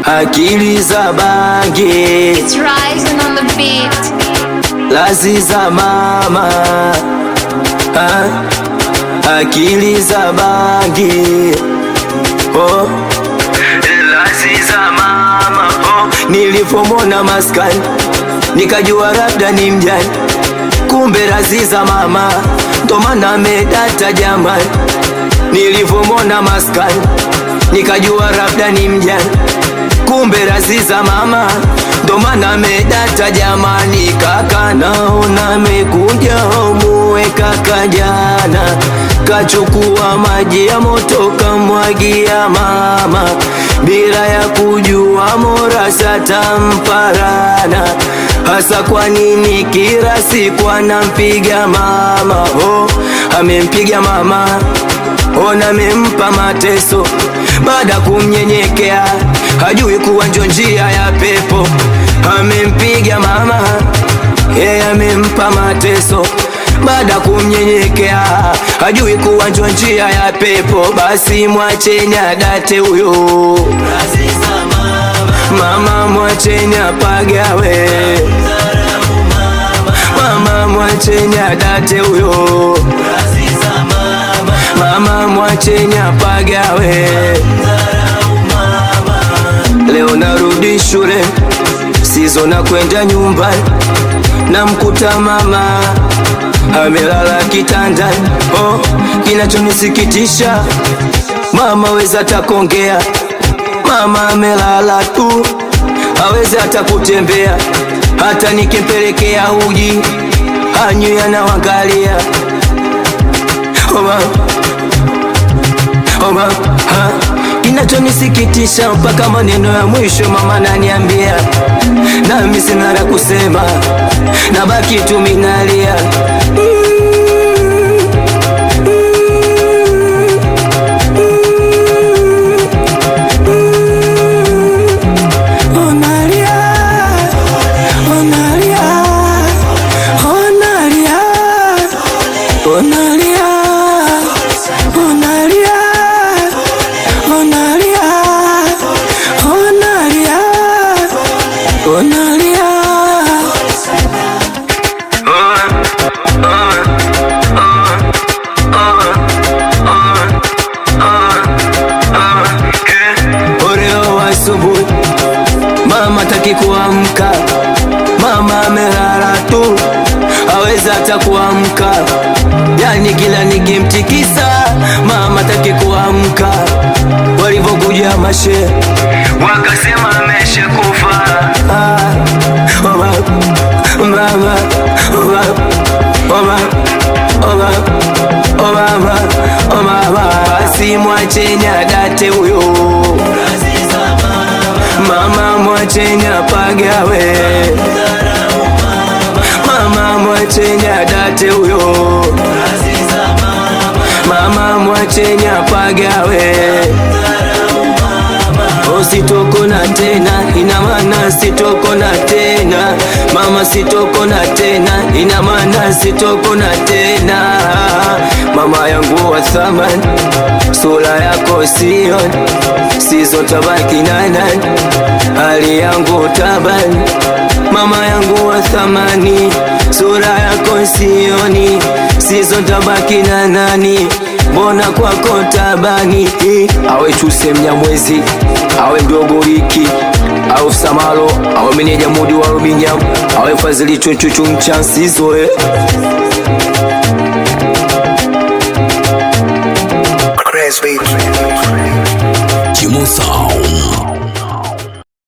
akili za bangi It's rising on the beat. lazi za mama ah, akili za bangi oh. lazi za mama oh. nilipomona maskani nikajua labda ni mjani kumbe lazi za mama ndo maana amedata jamani nilipomona maskani nikajua labda ni mjani kumbe razi za mama ndo maana amedata jamani kaka naona amekuja muwe kaka jana kachukua maji ya moto kamwagia mama bila ya kujua morasa tamparana hasa kwa nini kila siku anampiga mama oh, amempiga mama ona amempa mateso baada ya kumnyenyekea hajui kuwa njo njia ya pepo amempiga mama yeye amempa mateso baada ya kumnyenyekea hajui kuwa njo njia ya pepo basi mwacheni adate huyo mama mwacheni apagawe mama mwacheni adate huyo mama mwacheni apagawe leo narudi shule sizo na kwenda nyumbani namkuta mama amelala kitandani oh, kinachonisikitisha mama weza takongea mama amelala tu hawezi hata kutembea hata nikimpelekea uji anywi anawangalia Oma, oma, ha. Kinachonisikitisha mpaka maneno ya mwisho mama naniambia, nami sina la kusema, nabaki tu minalia Onalia, onalia, onalia, onalia, onalia, onalia, onalia, onalia. Oreo asubuhi mama taki kuamka, mama amelala tu, hawezi hata kuamka. Yani kila nikimtikisa mama taki kuamka. Walivyokuja mashe wakasema ameshakufa. Ah, oh mama, mama, oh mama, oh mama, oh mama, oh mama, oh mama, basi mwacheni adate huyo mama mwacheni apagawe mama mwacheni adate huyo mama mwacheni apagawe sitokona tena ina maana sitokona tena mama sitokona tena ina maana sitokona tena mama yangu wa thamani sura yako sioni sizotabaki na nani hali yangu tabani mama yangu wa thamani sura yako sioni sizotabaki na nani mbona kwako tabani awe chuse mnyamwezi awe mdogo riki au samalo awe meneja mudi wa rubinyam awe fadhili chuchuchu mchansizoe Crazy beat. Kimosa